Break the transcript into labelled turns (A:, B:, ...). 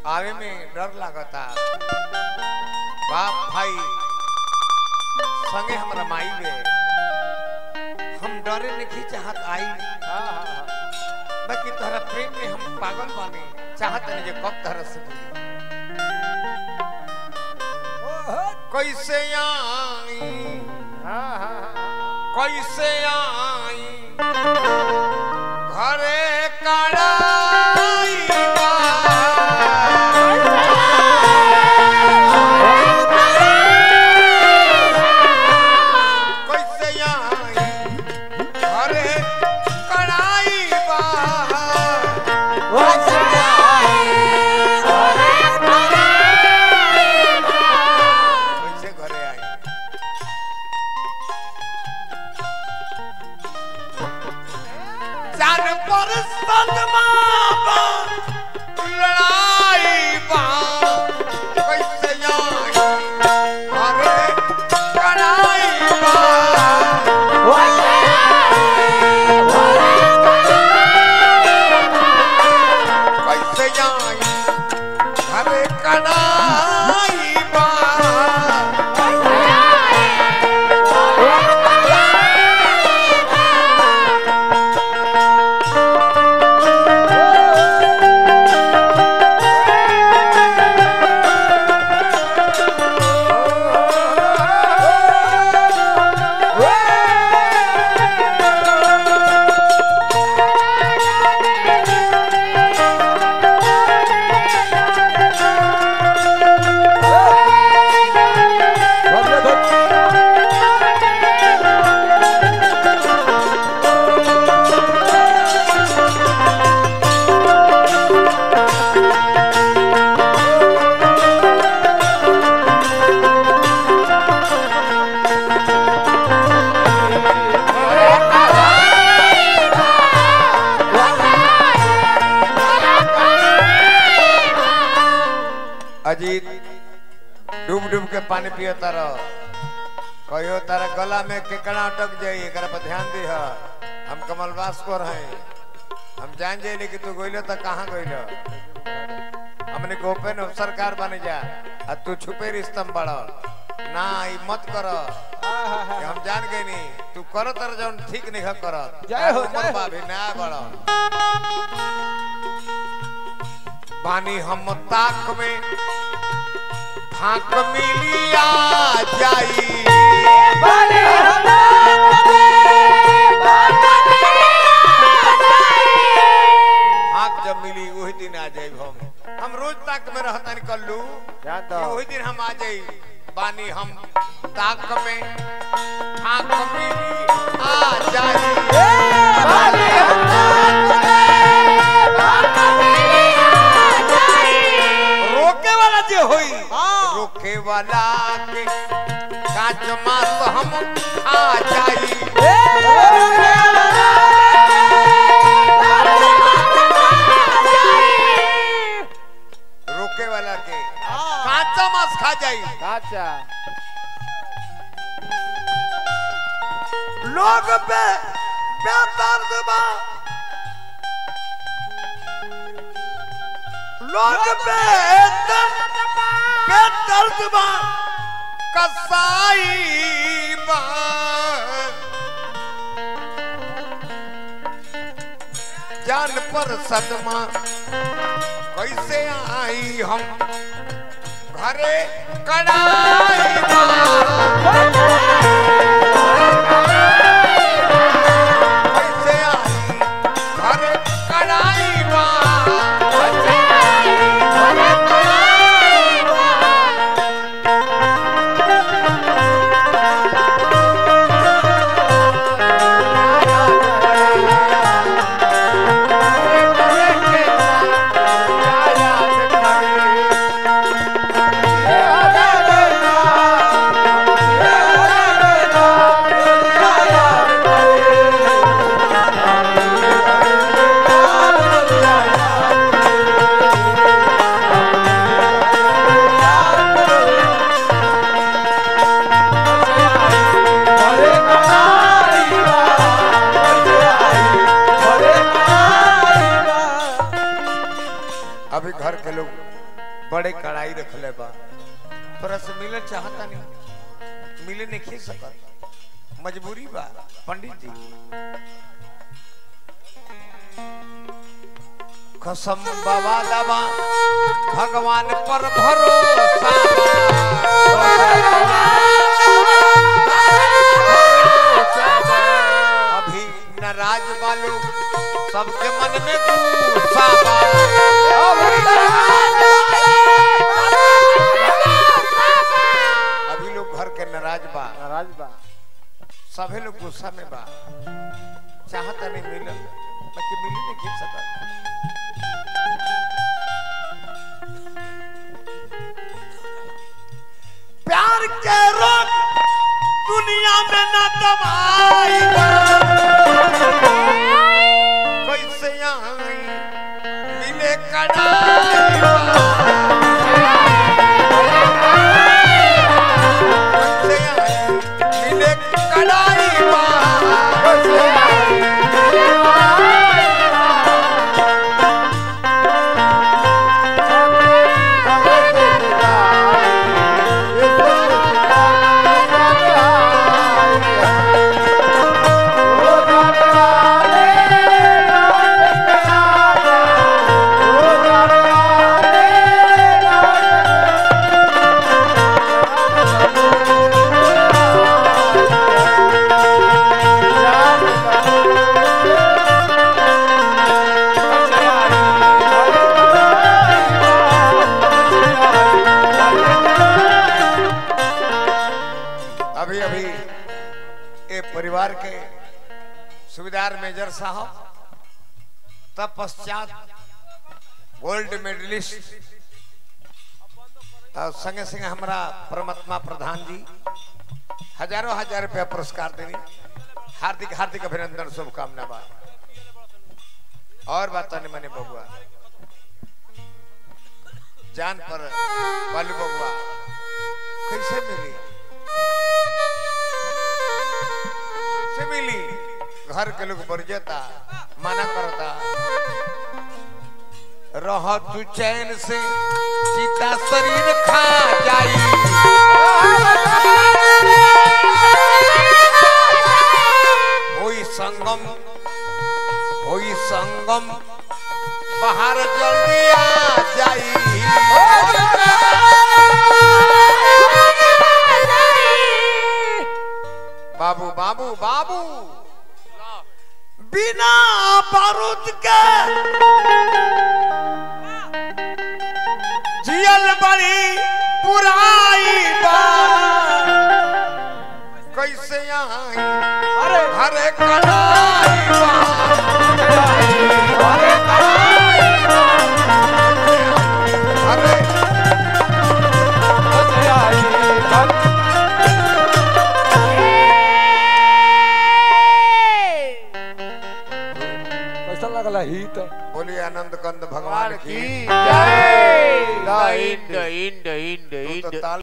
A: आवे में डर लागता बाप भाई संगे हमरा माई बे हम डरे नहीं चाहत आई
B: हाँ हाँ हाँ
A: बाकी तोहरा प्रेम में हम पागल बानी चाहत नहीं जे कब तोहरा से मिली कैसे आई
B: हाँ हाँ हाँ
A: कैसे आई घरे कड़ाई बा। कैसे आई घरे कड़ाई बा। कैसे घरे आई चार पर सदमा बा, लड़ाई बा। कैसे आई घरे कड़ाई बा। कैसे आई घरे कड़ाई बा। अजीत डूब डूब के पानी पियो तारो कहियो तारा गला में केकड़ा अटक जाई एकरा पर ध्यान दे हम कमलवास को रहे हम जान जाइले कि तू गइलो त कहाँ गइलो हमने को ओपन सरकार बन जा आ तू छुपे रिश्तम बड़ ना ई मत कर कि हम जान गए नी तू कर तर जौन ठीक नहीं कर
B: जय हो, जय हो।
A: बाबी ना बड़ बानी हम ताक में फाक मिलिया जाई फाक जब मिली वही दिन आ जाई हम हम रोज ताक में रहता नहीं कल्लू
B: ध्यान
A: कि
B: दो
A: वही दिन हम आ जाई बानी हम ताक में फाक मिली आ जाई रोके वाला जे होई
B: हाँ।
A: रोके वाला के काच मास हम खा जाई रोके वाला के काचा मास खा जाई
B: अच्छा
A: लोग पे बेदर्द बा लोग पे बेदर्द बा कसाई बा जान पर सदमा कैसे आई हम घरे कड़ाई बा कैसे आई घर कड़ाई बा
B: Yeah.
A: बड़े कड़ाई रखले बा तोरा से मिले चाहता नहीं मिले नहीं खी सकत मजबूरी बा पंडित जी कसम बाबा दबा भगवान पर भरोसा बा। अभी नाराज वालों सबके मन में गुस्सा बा अभी लोग घर के नाराज बा
B: नाराज बा
A: सभे लोग गुस्सा में बा चाहता नहीं मिलल बाकी मिली नहीं खींच सकत प्यार के रोग दुनिया में न दवाई बा। कैसे आई मिले कड़ाई बा। कैसे आई मिले कड़ाई बा। अभी अभी ये परिवार के सुविधार मेजर साहब तत्पश्चात गोल्ड मेडलिस्ट और संगे संगे हमारा परमात्मा प्रधान जी हजारों हजार रुपया पुरस्कार देनी हार्दिक हार्दिक अभिनंदन शुभकामना बा और बात नहीं मने बबुआ जान पर बालू बबुआ कैसे मिली से मिली घर के लोग बरजता मना करता रह तू चैन से सीता शरीर खा जाई होई संगम होई संगम बाहर जल्दी आ जाई बाबू बाबू बाबू बिना बारूद के जियल बड़ी बुराई बा कैसे आई
B: अरे
A: हरे कड़ाई बा हरे कड़ाई बा हरे
B: कैसा लगला ही तो
A: बोलिए आनंद कंद भगवान की
B: जय
C: इंड इंड इंड
A: तू तो
C: इंड
A: ताल